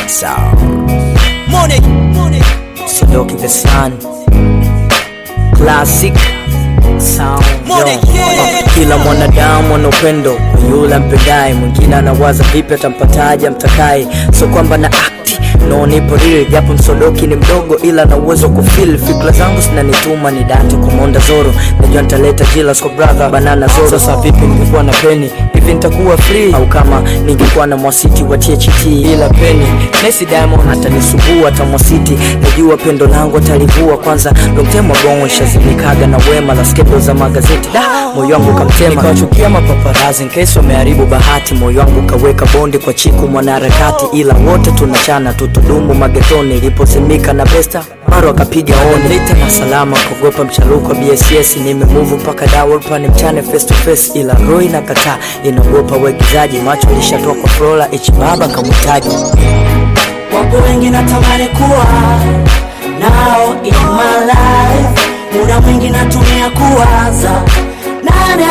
Sound. Money, money. Sodoki the Sun. Classic Sound. Money, Yo. yeah. Uh, Kila mwanadamu ana upendo kwa yule ampendaye, mwingine anawaza vipi atampataje amtakaye, so kwamba na akti no nipo real, japo msodoki ni mdogo, ila na uwezo wa kufeel fikra zangu zinanituma ni date kumonda zoro, najua nitaleta jilas kwa brother banana zoro. Sasa vipi ningekuwa na peni hivi nitakuwa free, au kama ningekuwa na mwasiti wa THT ila peni Messi Diamond atanisumbua hata mwasiti, najua pendo langu atalivua kwanza long time ago shazimikaga na wema la skendo za magazeti da moyo wangu kamtema, nikawachukia mapaparazi nkesi wameharibu bahati, moyo wangu kaweka bondi kwa chiku mwanaharakati, ila wote tunachana tutudumu magetoni, iliposimika na besta maro akapiga oni lita na salama kuogopa mcharuko wa bss nimemuvu mpaka dawolpani mchane face to face, ila roho inakataa inaogopa uigizaji, macho lishatoa kwa Flora H baba kamhitaji Wapo wengi natamani kuwa nao in my life, muda mwingi natumia kuwaza nani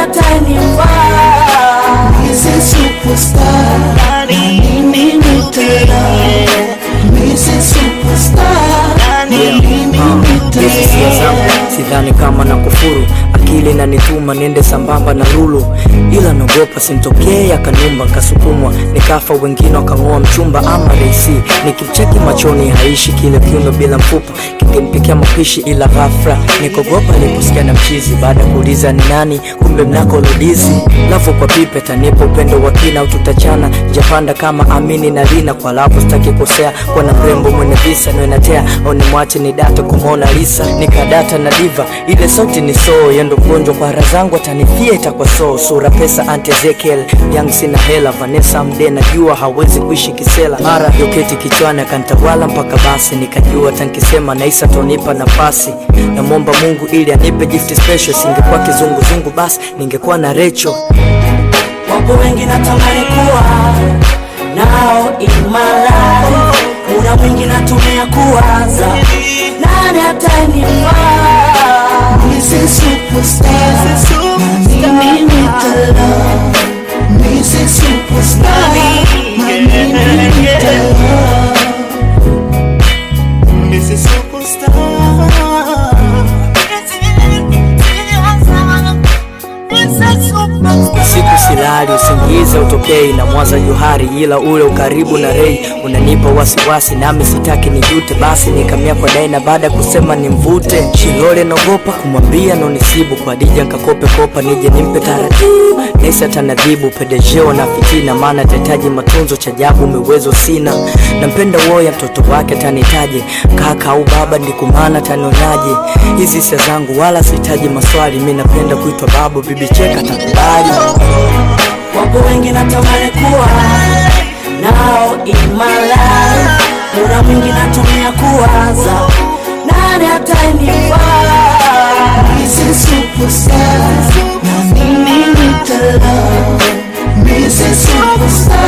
atanifaa. Misi superstar, mimi nitela. Misi superstar, mimi Hizi hisia nitela. zangu sidhani kama na kufuru akili na nituma niende sambamba na lulu, ila naogopa simtokee akanumba nkasukumwa nikafa, wengine wakang'oa mchumba ama reisi, nikimcheki machoni haishi kile kiuno bila mfupa kingempikia mapishi, ila ghafla nikogopa niliposikia na mchizi, baada ya kuuliza ni nani, kumbe mnako lodizi lafu kwa pipe tanipa upendo wa kina, au tutachana japanda kama amini na lina kwa lafu, sitaki kosea kwa na mrembo mwenye visa niwenatea au nimwache ni data kumwona Lisa nikadata na diva ile sauti ni so yendo mgonjwa kwa hara zangu atanifia itakuwa so sura pesa anti Ezekiel yang sina hela Vanessa mde najua hawezi kuishi kisela mara yoketi kichwani akantawala mpaka basi nikajua tankisema naisa tonipa nafasi namwomba Mungu ili anipe gift special singekuwa kizunguzungu basi ningekuwa na Recho Wapo wengi natamani kuwa nao in my life, muda mwingi natumia kuwaza nani atanifaa. Misi superstar, na mimi nitela. Misi superstar, na mimi nitela. Mrs. Superstar. Siku silali usingizi utokei na mwaza Johari, ila ule ukaribu na Rei unanipa wasiwasi, nami sitaki nijute, basi nikamia kwa Daina baada ya kusema nimvute Shilole, naogopa kumwambia nonisibu kwa Dija nkakope kopa nije nimpe taratibu, Nesi atanadhibu pedejeo na fitina, maana tahitaji matunzo cha jabu umewezo sina, nampenda woya mtoto wake atanitaje kaka au baba, ndikumana tanionaje hizi hisia zangu, wala sihitaji maswali, mi napenda kuitwa babu, bibi cheka takubali Wapo wengi natamani kuwa nao in my life, muda mwingi natumia kuwaza nani atanifaa. Misi superstar, na mimi nitela. Misi superstar,